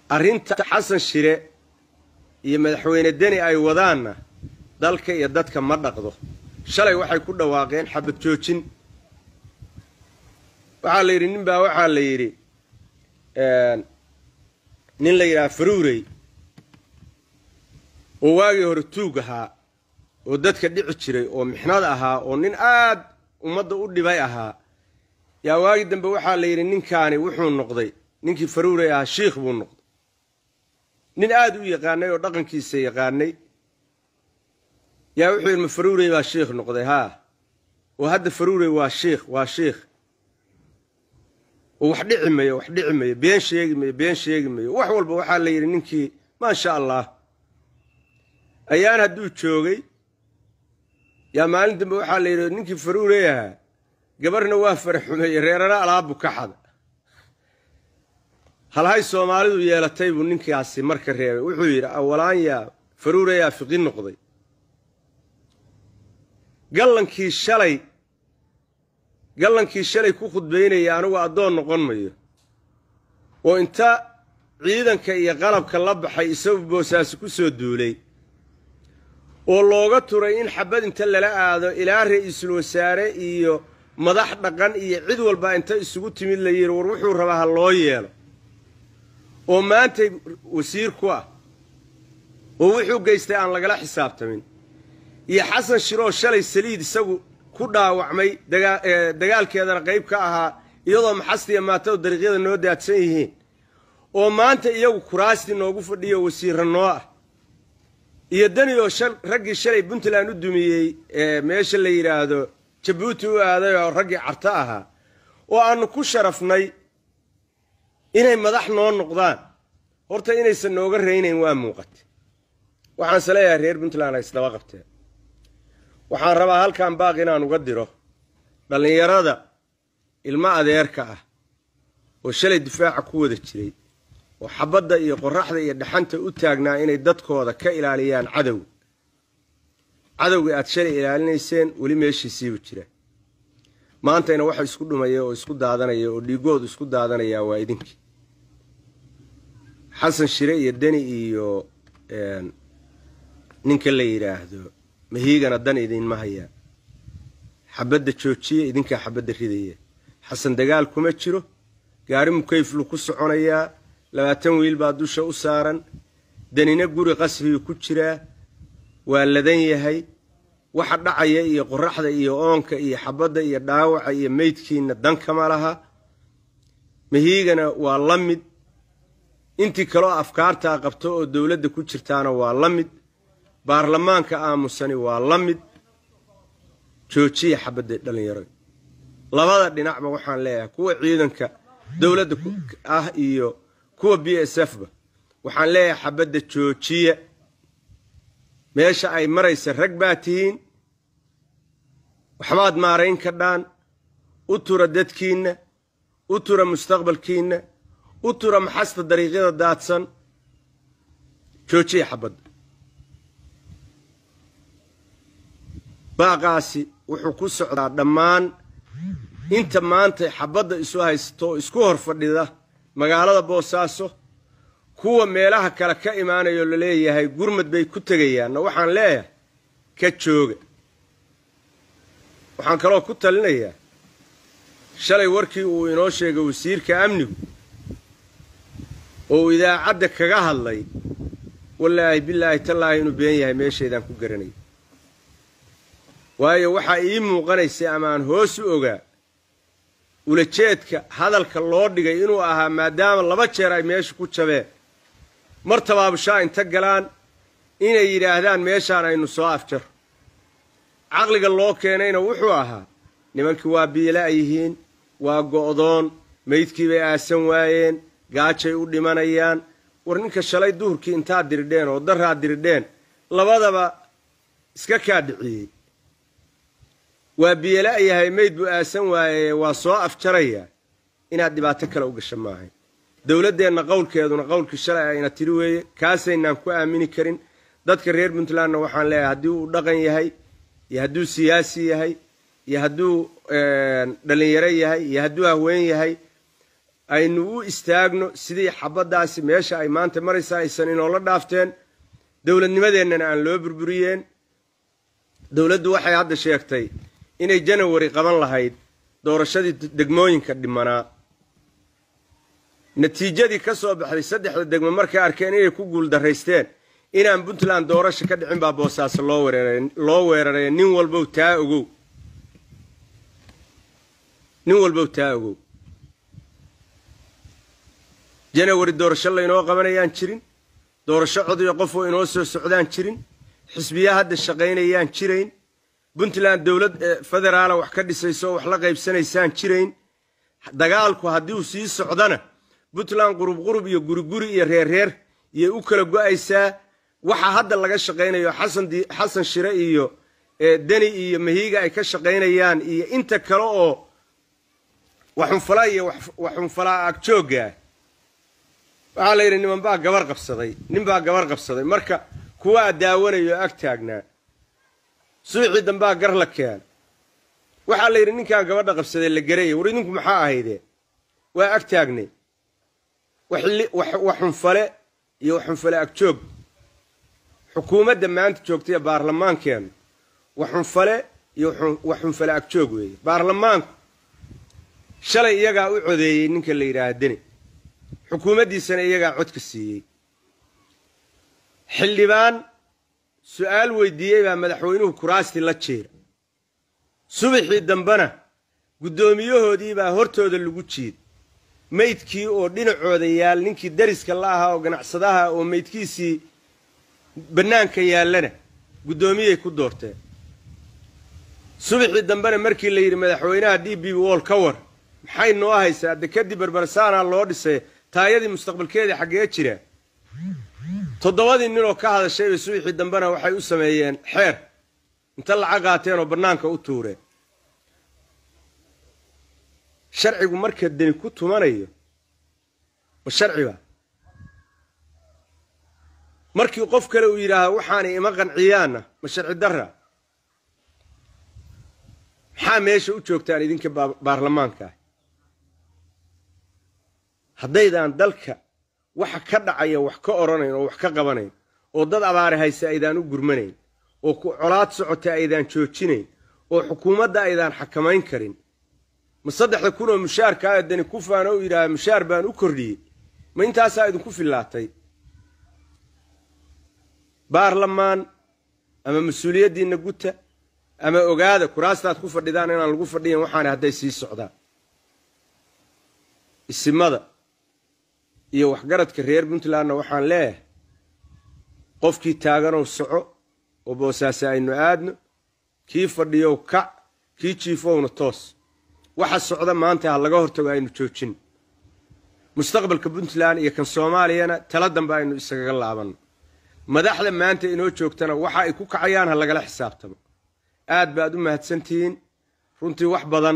arrinta xasan shire iyo madaxweyne deni ay wadaanna dalka iyo dadka ma dhaqdo shalay waxay ku dhawaaqeen xabad joojin waxaa la yidhi nin baa waxaa la yidhi nin la yidhaha faruurey oo waagii hore tuug ahaa oo dadka dhici jiray oo mixnad ahaa oo nin aad ummadda u dhibay ahaa yaa waagii dambe waxaa la yidhi ninkaani wuxuu noqday ninkii faruurey ahaa shiikh buu noqday nin aad u yaqaanay oo dhaqankiisa yaqaanay yaa wuxuu yidhi ma faruurey baa shiikh noqday haa oo hadda faruurey waa shiikh waa shiikh oo wax dhici mayo wax dhici mayo been sheegi mayo been sheegi mayo wax walba waxaa la yidhi ninkii maasha allah ayaan hadduu joogay yaa maalin dambe waxaa la yidhi ninkii faruurey ahaa gabarhna waa faraxumeeyey reerana alaabu ka xada halhay soomaalidu yeelatay buu ninkaasi marka reebay wuxuu yidhi awalaan yaa faruurayaa fiqi noqday gallankii shalay gallankii shalay ku khudbaynaya anigu addoon noqon mayo oo inta ciidanka iyo qalabka la baxay isagu boosaasi ku soo duulay oo looga turay in xabad inta lala aado ilaa ra-iisul wasaare iyo madax dhaqan iyo cid walba inta isugu timid la yidhi war wuxuu rabaa ha loo yeelo oo maantay wasiir ku ah oo wuxuu geystay aan lagala xisaabtamin iyo xasan shiroo shalay saliid isagu ku dhaawacmay dagaalkeedana qayb ka ahaa iyadoo maxastiya maatadu dariiqyada noo daadsan yihiin oo maanta iyagu kuraastii noogu fadhiyo wasiirra noo ah iyo dani oo raggii shalay puntland u dumiyey meesha la yidhaahdo jabuuti u aaday oo raggii carto ahaa oo aannu ku sharafnay inay madax noo noqdaan horta inaysan nooga raynayn waa muuqate waxaanse leeyahay reer puntland ay isdaba qabteen waxaan rabaa halkan baaq inaan uga diro dhallinyarada ilmo adeerka ah oo shalay difaaca ku wada jiray oo xabadda iyo qorraxda iyo dhaxanta u taagnaa inay dadkooda ka ilaaliyaan cadowga cadowga aad shalay ilaalinayseen weli meeshiisiibu jira maantayna waxa isku dhumaya oo isku daadanaya oo dhiigoodu isku daadanayaa waa idinkii xasan shire iyo deni iyo ninka la yidhaahdo mahiigana dan idinma hayaa xabadda joojiya idinkaa xabadda ridaya xasan dagaal kuma jiro gaari mukayflu ku soconayaa labaatan wiil baa dusha u saaran danina guri qasriyuu ku jiraa waa ladan yahay waxa dhacaya iyo qoraxda iyo oonka iyo xabadda iyo dhaawaca iyo meydkiina dan kama laha mahiigana waa la mid intii kaloo afkaartaa qabto oo dowladda ku jirtaana waa la mid baarlamaanka aamusani waa la mid joojiya xabadda dhallinyaro labada dhinacba waxaan leeyahay kuwa ciidanka dowladda ah iyo kuwa b s f ba waxaan leeyahay xabadda joojiya meesha ay maraysa rag baa tihiin waxbaad maarayn kadhaan u tura dadkiinna u tura mustaqbalkiinna u tura maxasta dariiqyada daadsan joojiya xabadda baaqaasi wuxuu ku socdaa dhammaan inta maanta xabadda isu haysato oo isku hor fadhida magaalada boosaaso kuwa meelaha kale ka imaanayoo laleeyahay gurmad bay ku tegayaanna waxaan leeyahay ka jooga waxaan kaloo ku talinayaa shalay warkii uu inoo sheegay wasiirka amnigu oo uu idaacadda kaga hadlay wallaahi bilaahi tallaahi inuu been yahay meeshaydaan ku garanay waayo waxaa ii muuqanaysay ama aan hoos u ogaa ulajeedka hadalka loo dhigay inuu ahaa maadaama laba jeer ay meesha ku jabeen mar tabaabushaa inta galaan inay yidhaahdaan meeshaan aynu soo afjaro caqliga loo keenayna wuxuu ahaa nimankii waa biila yihiin waa go'doon maydkii bay aasan waayeen gaajay u dhimanayaan war ninka shalay duhurkii intaad diridheen oo daraad diridheen labadaba iska kaa dhiciyey waa biyela yahay mayd buu aasan waaye waa soo afjaraya inaad dhibaato kale u gasho maahayn dowladdeenna qowlkeeduna qowlkii shalay ayna tiri weeye kaasaynaan ku aamini karin dadka reer puntlandna waxaan leeyahay haddii uu dhaqan yahay iyo hadduu siyaasi yahay iyo hadduu dhallinyaro yahay iyo hadduu haween yahay aynu u istaagno sidii xabaddaasi meesha ay maanta maraysa aysan inoola dhaafteen dowladnimadeennana aan loo burburiyeen dowladdu waxay hadda sheegtay inay janawari qaban lahayd doorashadii degmooyinka dhimanaa natiijadii ka soo baxday saddexda degmo markay arkeen inay ku guuldaraysteen inaan puntland doorasho ka dhicin baa boosaaso loo weeraray loo weeraraya nin walbow taa ogow nin walbow taa ogow janawari doorasho laynoo qabanayaan jirin doorasho codiyo qofoo inoo soo socdaan jirin xisbiya hadda shaqaynayaan jirayn puntland dowlad federaala wax ka dhisayso oo wax la qaybsanaysaan jirayn dagaalku haddii uu sii socdana puntland qurub qurub iyo guriguri iyo reerreer iyay u kala go'aysaa waxa hadda laga shaqaynayo xasan shire iyo deni iyo mahiiga ay ka shaqaynayaan iyo inta kale oo waxunfala iyo waxunfalaa agjooggaah waxaa la yidhi niman baa gabar qabsaday nin baa gabar qabsaday marka kuwaa daawanayo ag taagnaa suuxii dambaa gar la keen waxaa la yidhi ninkaan gabadha qabsaday la garaya war idinku maxaa ahaydee waa ag taagnay waxunfale iyo waxunfale agjoog xukuumadda maanta joogtay ee baarlamaankeennu waxunfale iyo waxunfale agjoog weeye baarlamaanku shalay iyagaa u codeeyey ninka la yidhaaha deni xukuumaddiisana iyagaa codka siiyey xildhibaan su'aal weydiiyey baa madaxweynuhu kuraastii la jiira subaxii dambena guddoomiyahoodii baa hortooda lagu jiid maydkii oo dhinacooda yaal ninkii dariska la ahaa oo ganacsadaha oo maydkiisii bannaanka yaallana guddoomiyay ku doorteen subaxii dambena markii la yidhi madaxweynaha d b wall ka war maxay noo haysaa de kadib barbarsaanaa loo dhisay taayadii mustaqbalkeedii xaggee jira toddobadii ninoo ka hadashayba subaxii dambena waxay u sameeyeen xeer inta lacag qaateen oo bannaanka u tuureen sharcigu marka deni ku tumanayo ma sharciba markii qof kale uu yidhaahdo waxaanay ima qanciyaanna ma sharci darra maxaa meesha u joogtaan idinka baarlamaankaah haddaydaan dalka waxa ka dhacaya wax ka odhanayn oo wax ka qabanayn oo dad abaare hayse aydaan u gurmanayn oo colaad socota aydaan joojinayn oo xukuumadda aydaan xakamayn karin ma saddexda kun oo mushaarkaa dani ku faano u yidhaaha mushaar baan u kordhiyey ma intaasaa idinku fillaatay baarlamaan ama mas-uuliyaddiinna guta ama ogaada kuraastaad ku fadhidaan inaan lagu fadhiyan waxaana hadday sii socdaan isimada iyo waxgaradka reer puntlandna waxaan leeyahay qofkii taaganow soco oo boosaase aynu aadno kii fadhiyow kac kii jiifowna toos waxa socda maanta ha laga hortago aynu joojin mustaqbalka puntland iyo kan soomaaliyana tala dambe aynu isagaga laabanno madaxda maanta inoo joogtana waxa ay ku kacayaan ha lagala xisaabtamo aad baad u mahadsantihiin runtii wax badan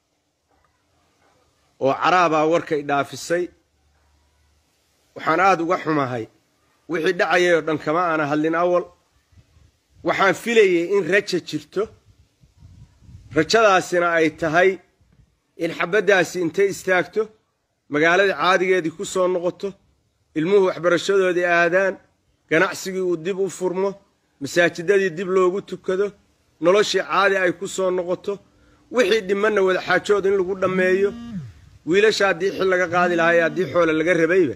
oo caraabaa warkay dhaafisay waxaan aada uga xumahay wixii dhacayay oo dhan kama aana hadlin awal waxaan filayay in raja jirto rajadaasina ay tahay in xabaddaasi intay istaagto magaaladii caadigeedii ku soo noqoto ilmuhu waxbarashadoodii aadaan ganacsigii uu dib u furmo masaajidadii dib loogu tukado noloshii caadi ay ku soo noqoto wixii dhimanna wadaxaajood in lagu dhammeeyo wiilasha haddii xil laga qaadi lahaa ee haddii xoole laga rabayba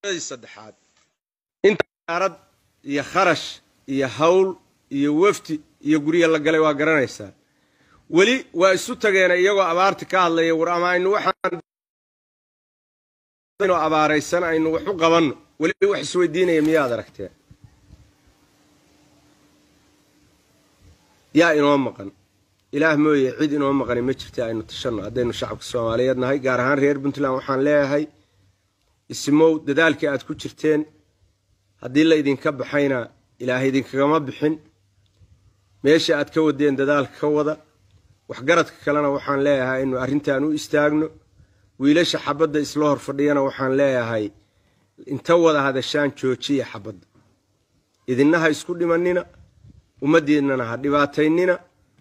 saddexaad inta arad iyo kharash iyo hawl iyo wafdi iyo gurya la galay waa garanaysaa weli waa isu tageena iyagoo abaarti ka hadlaya war ama aynu waxaan abaaraysan aynu wax u qabanno weli wax isweydiinaya miyaad aragteen yaa inoo maqan ilaah mooye cid inoo maqani ma jirta aynu tashanno haddaynu shacabka soomaaliyeed nahay gaar ahaan reer puntland waxaan leeyahay isimow dadaalkii aad ku jirteen haddii la idinka baxayna ilaah idinkagama bixin meesha aad ka wadeen dadaalka ka wada waxgaradka kalena waxaan leeyahay inu arrintan u istaagno wiilasha xabadda isla hor fadhiyana waxaan leeyahay inta wada hadashaan joojiya xabadda idinna ha isku dhimanina ummaddeednana ha dhibaataynina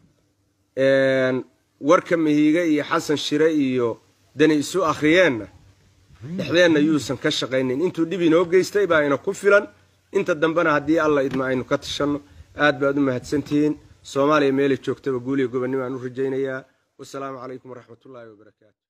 warka mahiige iyo xasan shire iyo dani isu akhriyeenna dhexdeenna yuusan ka shaqaynin intuu dhib inoo geystay baa ina ku filan inta dambena haddii alla idma aynu ka tashanno aad baad u mahadsantihiin soomaaliya meelay joogtaba guuliya gobonnimo aan u rajaynayaa wasalaamu calaykum waraxmatullaahi wabarakaatu